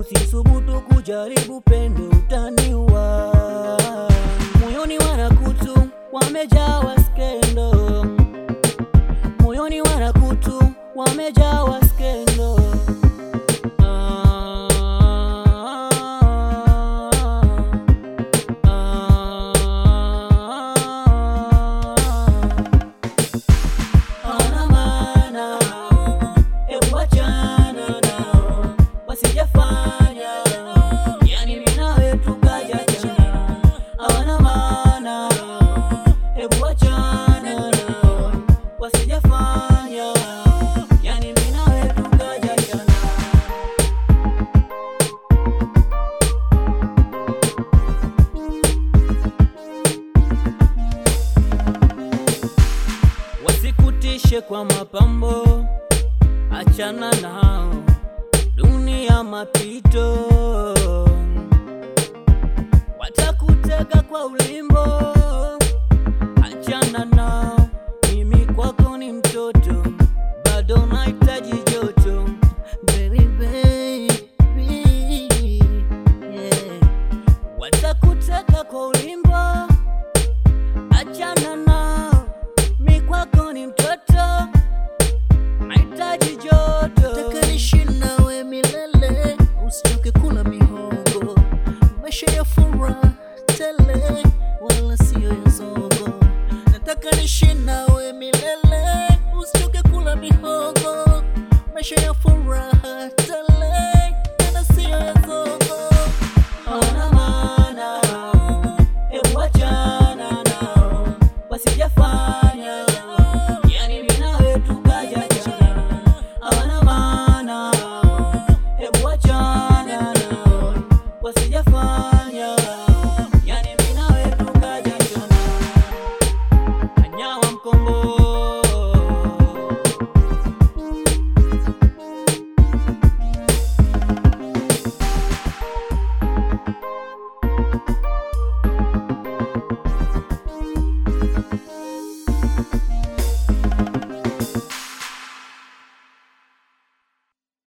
usisubutu kujaribu pendo, utaniua. Moyoni wanakutu wamejawa skendo, moyoni wanakutu wamejawa skendo. Ah, ah, hawana maana, hebu wachana nao, wasijafanya yani mimi nawe tukajachana. Hawana maana, hebu wachana nao, wasijafanya yani mimi nawe tukajachana. wasikutishe kwa mapambo, achana nao, dunia mapito, watakutega kwa ulimbo, achana nao.